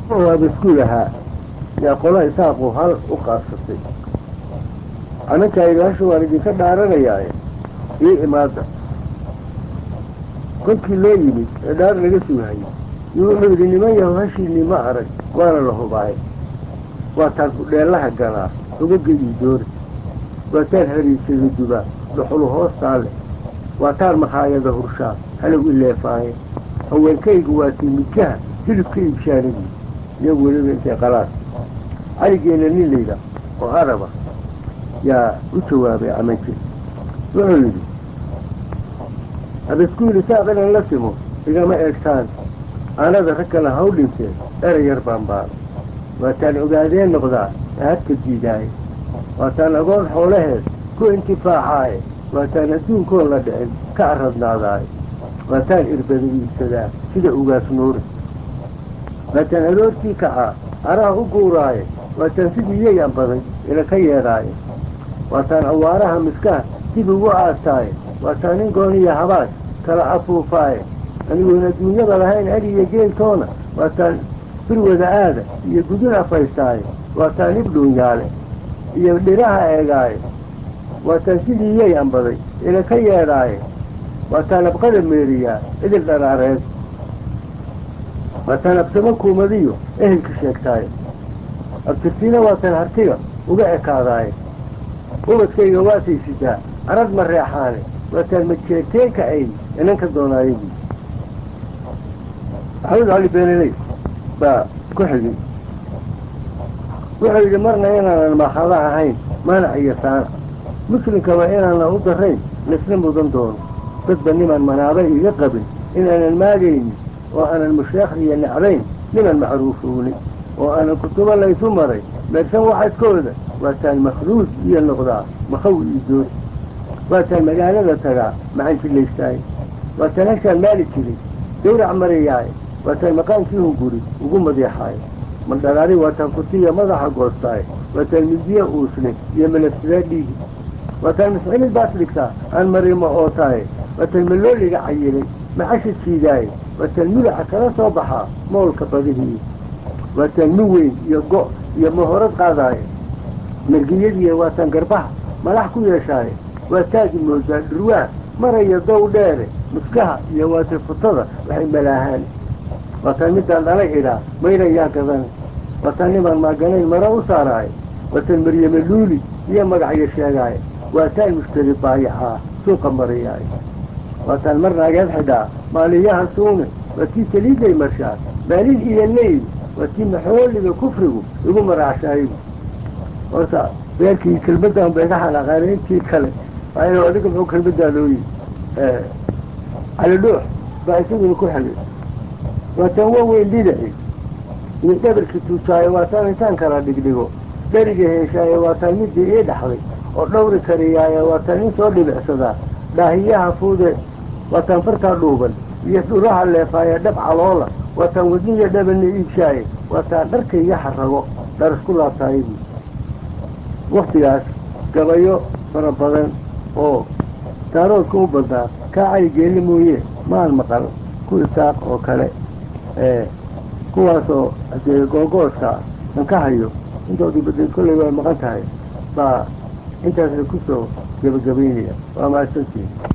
waaba isku lahaa yaa qola isaaqu hal u qaadsatay anankayga hasha waan idinka dhaaranayaaye ii imaada kolkii loo yimid ee dhaar laga sugahayay yuu wuxuu yidhi niman yahow hashiinii ma arag waana la hubaay waataan kudheellaha galaa ugaga ii doori waataan hariisada dubaa dhuxulu hoostaa leh waataan makhaayada hurshaa halow i leefaaye haweenkaygu waatii midkaha hilibka iibshaanadii iyagu weliba intay qalaas caligeena nin layda oo araba yaa u jawaabay camanke wuxuu yidhi abaskuuli saaq inaan la simo igama eegtaan aanada rag kale haw dhinteen erey yar baan baana waataan ogaadeen noqdaa ee hadka diidaaye waataan agoon xoolaheed ku intifaacaaye waataan adduunkoon la dhicin ka aradnaadaaye waataan irbada iibsadaa sida ugaas nuuri waataan aroortii kacaa araha u guuraaye waataan sidii yayaan baday ila ka yeedhaaye waataan awaaraha miskaha dib ugu aataaye waataan nin gooniya habaash kala afuufaaye anigoon adduunyada lahayn adi iyo geeltoona waataan birwada aada iyo gudun afaystaaye waataan ibdhuunyaale iyo dhiraha eegaaye waataan sidii yay ambaday ila ka yeedhaaye waataan abqada meeriyaa idil dharaareed waataan absamo kuumadiyo ehelka sheegtaaye abtirtiina waataan hartiga uga ekaadaaye ubadkayga waatay sidaa arad ma reexaane waataan majeerteenka ay inanka doonaayagii maxamed cali beenaley baa ku xigay wuxuu yidhi marna inaanan maakhada ahayn maanac iyo saana muslimkaba inaanan u darayn laisna mudan doono dadba niman manaaba iga qabin inaanan maagaynin oo aanan musheekhriya necbayn niman macruufowni oo aanan kutubo laysu maray meersan waxadkooda waataan makhruuj iyo noqdaa makhaw iyo dood waataan magaalada tagaa macanjilaystaaye waataan hashaan maali jiray gawrac marayaaye waataan maqaankii hunguri ugu madeexaaye mandharaari waataan kutiya madaxa goostaaye waataan midiya uusne iyo malafsidaa dhiigi waataan mascilid baas dhigtaa aan marimo ootaaye waataan malooliga cayilay macasha jiidaaye waataan mudaca kala soo baxaa moolka badihii waataan min weyn iyo go' iyo mahorad qaadaaye margiyadiiya waataan garbaha madax ku yeeshaaye waa taagi moodaa dhurwaa maraya dow dheere muskaha iyo waati futada waxay malaahaan waataan midaan dhalay idhaa mayrayaa gadan waataan nimaan maaganayn mara u saaraaye waataan maryame luuli iyo magacyo sheegaaye waataan mushtari baayacaa suuqa marayaaye waataan mar naageed xidhaa maaliyaha suune waa tii saliiday marshaa maalin iyo leyl waa tii maxooliga kufrigu igu maraacshaayigu horta beerkii kelmaddan bay ka xanaaqeen intii kale waayo adiga muxuu kelmaddaa looyi cali dhuux baa isaguna ku xigay waataan waa weyn dhidaci iyo dhabarkii tuujaayo waataan intaan kala dhigdhigo dheriga heeshaaye waataan midii ii dhaxday oo dhawri kariyaaye waataan in soo dhibicsadaa dhaahiyaha fuude waataan fartaa dhuuban iyo dhuraha leefaaye dhab caloola waataan wadniya dhabana iibshaaye waataan dharkayga xarago dhar isku laabtaayagii waktigaas gabayo fara badan oo daaroodka u badnaa kaa cali geelle mooye maan maqal ku isaaq oo kale ee kuwaasoo hadee googooska an ka hayo intoodii badan kolley waa maqan tahay baa intaasna kusoo gebagabaynaya waa mahadsantiin